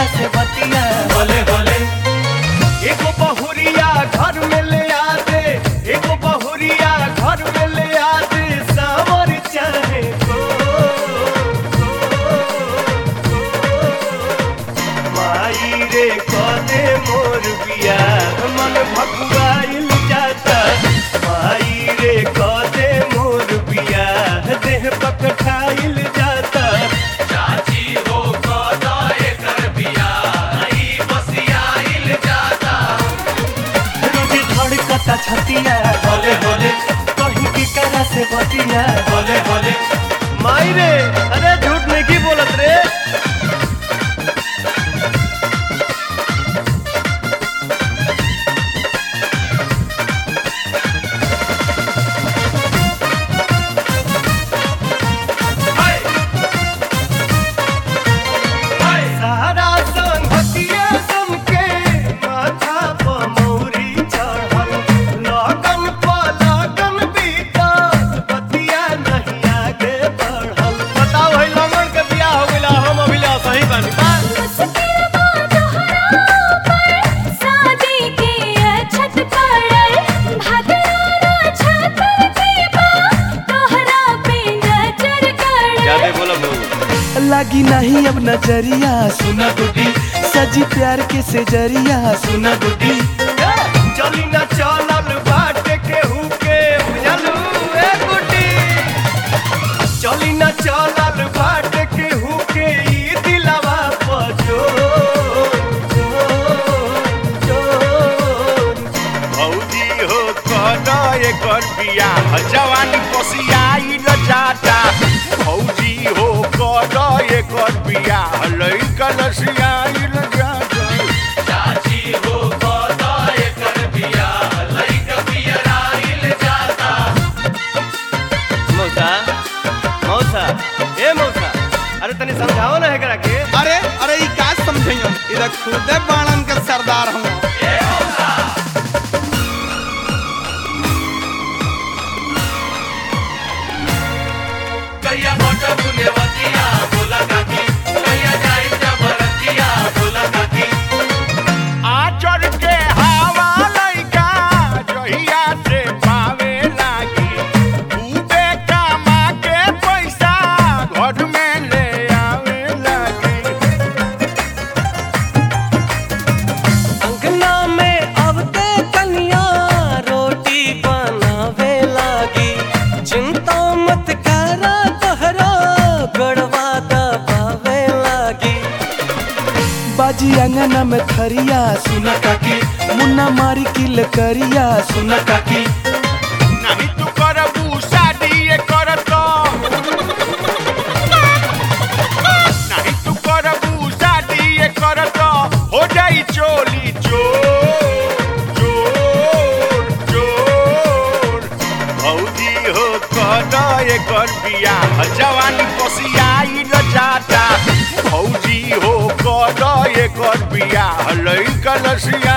करा से बतिया बोले बोले एगो बहुरिया घर में ले आ दे एगो बहुरिया घर में ले आ दे सावर चाहे को माई रे कदे मोर बिया मन भकुआइल जाता माई रे कदे मोर बिया देह पकठाइल जाता चाची हो कदा एकर बिया ई बसियाइल जाता रोज धड़कता छतिया बोले बोले कहीं की करा से बतिया बोले बोले माई रे अरे झूठ नहीं की बोलत रे हाय हाय सारा संगतिया समके माथा प मौरी चढ़ल लगन प लगन बीतल बतिया नहीं आगे बढ़ल बताओ है लगन के बियाह हो गइला हम अभी ला सही बानी बा मुश्किलवा तोहरा पर शादी के अछत पड़ल भगवाना छत के बा तोहरा पे नजर गड़ल बोलो लगी नहीं अब नजरिया सुना गुड्डी सजी प्यार के सेजरिया सुना गुड्डी चली ना चलल बाटे केहू के बुझलू ए गुड्डी चली ना चलल बाटे केहू के ई दिलवा पजो भौजी हो कद एकर बियाह जवानी कोसियाई न जाता भौजी हो कद एकर बियाह लइका लसियाई न जाता चाची हो कदा एकर बिया लइक बियराइल जाता मौसा मौसा ए मौसा अरे तनी समझाओ ना एकरा के अरे अरे ई का समझइयो इधर खुदे बाणन के सरदार हूँ कहिया मोट बुनेवतिया बोला काकी कहिया जाई जबरतिया बोला काकी आचर के हवा लइका जहिया से पावे लागी खूबे कमा के पैसा घर में ले आवे लागी अंगना में अबते कन्या रोटी बनावे लागी चिंता मत करा तोहरा गड़वा दबावे लागी बाजी अंगना में थरिया सुना काकी मुन्ना मारी किल करिया सुना काकी नहीं तू करबू शादी ये करत नहीं तू करबू शादी ये करत हो जाई चोली चोर चोर चोर भौजी हो कद एकर बियाह जवानी कोसियाई न जाता भौजी हो कद एकर बियाह लइका लसिया